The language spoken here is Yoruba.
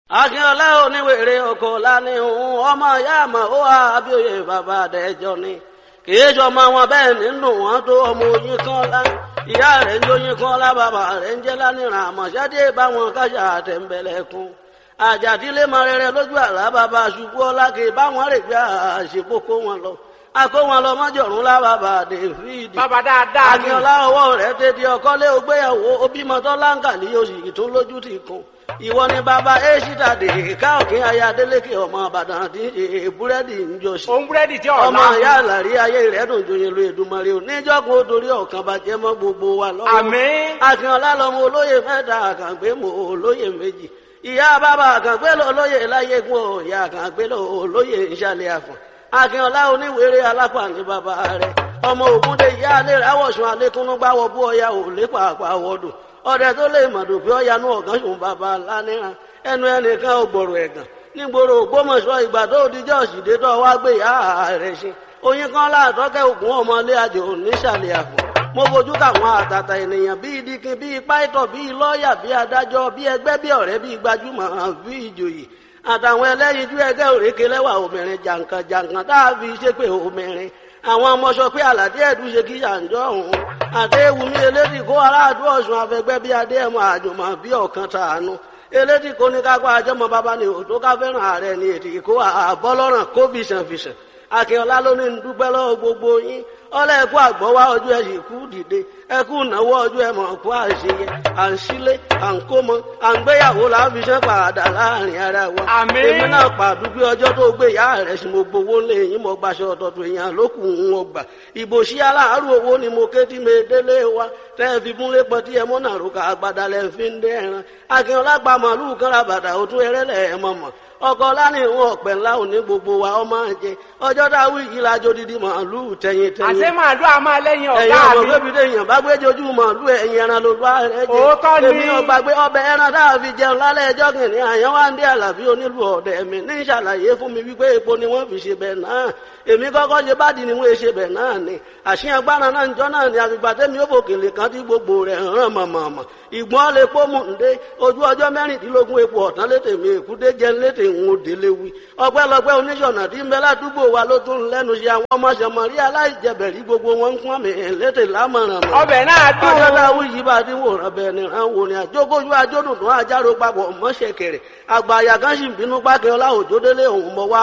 akínọlá oníwèrè ọkọ lánìhùn ọmọ ìyá àmọ ó wà abíòye bàbá àdẹjọ ni kìí sọmọ wọn bẹ́ẹ̀ nínú wọn tó ọmọ oyin kan lá ìyá rẹ̀ ń jóyin kan lá bàbá rẹ̀ ń jẹ lánìràn àmọṣẹdé báwọn kájà àtẹnbẹlẹkùn àjàdílé mọ rere lójú àlá bàbá ṣubú ọlá kì í báwọn rè gbé àṣepọ kó wọn lọ akó wọn lọ mọjọrùn lá bàbá david bàbá dáadáa ni akínọlá ọwọ́ rẹ̀ tètè ọkọlé ògbéyàwó obìmọtọ láǹkàlì oṣù tó lójú ti kún ìwọ ni bàbá èṣìdà dè ká òkè ayé adélékè ọmọ àbàdàn tí ń ṣe búrẹ́dì ń jọ sí. òun búrẹ́dì tí ọ̀la ọmọ ìyá àlàrí ayé rẹ̀ dùn joyin lu èdùmarè ò níjọ́gun ó dorí ọ̀kan bàjẹ́ mọ́ gbogbo wa lọ́wọ́. àmín akínọlá lọmọ olóyè mẹ́ta àkàngbé mọ olóyè méjì ìyá bàbá àkàngbé lọ olóyè láyégún ò ìyá àkàngbé lọ olóyè ìṣàlẹ̀ àfọ̀n akínọlá oníwèrè alápá ní bàbá rẹ̀ ọmọ ògúndé ìyá alẹ́ rẹ̀ àwọ̀sùn alẹ́kúnnú gbáwọ̀ bú ọya ò lépa àpàwọ̀dù ọdẹ tó lè mọ̀dù pé ọ̀yanú ọ̀gán ṣùn bàbá lánìràn ẹnu ẹnìkan ò gbọ̀rọ̀ ẹ̀gàn nígboro ògbómọ̀ṣọ́ ìgbà tó dijọ́ òṣìdé tó wá gbé ìyá rẹ̀ ṣe oyin kan láàtọ́kẹ́ ògùn ọmọlé àjò nísàlẹ̀ àpò mo fojú káwọn àtàtà ènìyàn bíi dikin bíi pàìtọ̀ bíi lọ́ọ̀yà bíi adájọ́ bíi ẹgbẹ́ bíi ọ̀rẹ́ bíi gbajúmọ̀ bíi ìjòyè àtàwọn ẹlẹ́yinjú ẹgbẹ́ òrékè lẹ́wà obìnrin jàǹkàn jàǹkàn tá a fi ṣépè obìnrin àwọn ọmọ sọ pé àlàdé ẹ̀dùn ṣe kí yàǹjọ́ òun àdéhùnmí elédì kó aráàdú ọ̀sùn afẹgbẹ́ bíi adéhùn àjùmọ̀ bíi ọ̀kan tàánú elédì kó ní kápá àjọmọ bàbá ni òtó ká fẹ́ràn ààrẹ ni ètì kó àbọ́lọ́ràn kó fìṣànfìṣàn akínọlá ló ní dúpẹ́ lọ́wọ́ gbogbo yín ọlọ́ ẹ̀kú àgbọ̀wá ọjọ́ ẹ̀ sì kú dìde ẹ̀kú ìnáwó ọjọ́ ẹ̀ mọ̀ kú àṣeyẹ à ń sílé à ń kómọ à ń gbéyàwó láfiṣẹ́ padà láàrin ara wa. Àmín. èmi náà pàdúgbé ọjọ́ tó gbé ìyá rẹ̀ sí mo gbowó lé yín mo gbaṣọ ọ̀tọ̀tọ̀ èèyàn lókù ń wọ́n gbà. ìbò sí aláàárọ̀ owó ni mo ké tí mi délé wa tẹ́ ẹ fi múlé pọ̀ tí ẹ mọ́ náà rúkà àgbàdà lẹ́ fi ń dé ẹran. akínọlá pa màálù kan ra bàtà òtún ẹrẹ́lẹ̀ ẹ̀ mọ̀mọ́ ọkọ lánàá ìwọn ọpẹ ńlá òní gbogbo wa ọmọ àjẹ ọjọ́ dáwọ yìí lájọ dídí màálù tẹyin tẹyin àṣẹ màálù a máa lẹ́yìn ẹ̀yin ọ̀gá ọmọ mi bébí lèèyàn bá gbé jojú màálù ẹ̀yin ẹran ló bá rẹ jẹ Òótọ́ ni. èmi ọgbà gbé ọbẹ̀ ẹran tá a fi jẹun lálẹ́ ẹjọ́ kìnìún àyàn wá ń dé àlàbí onílù ọ̀dẹ̀ mi ní ìṣàlàyé fún mi wípé epo ni wọ́n fi ṣe bẹ̀ náà èmi kọ́kọ́ ṣe bá di ni wọ́n ṣe bẹ̀ náà ni àṣìyàn gbára náà njọ́ náà ni àfìgbà tẹ́mi ó bòkèlè kan tí gbogbo rẹ̀ hàn mọ̀mọ̀mọ̀ ìgbọ́n lè pọ́ mú ǹdé ojú ọjọ́ mẹ́rìndínlógún epo ọ̀tán létè mi èkúté jẹ́ létè ń délé wí ọpẹ́lọpẹ́ oníṣọ̀nà tí ń bẹ ládùúgbò wa ló tún lẹ́nu ṣe àwọn ọmọ ṣẹmọ̀rí aláìjẹbẹ̀rí gbogbo wọn ń pọ́n mi létè lámọ̀ràn mọ́ ọbẹ̀ náà dùn ọjọ́ táwọn yìí bá ti wòran bẹ́ẹ̀ ni ràn wò ni àjókòjú ajódùn tó àjárò papọ̀ mọ́ṣẹ̀kẹ̀rẹ̀ àgbà àyà kan sì ń bínú pákẹ́ ọlá òjòdélé òun mọ́ wá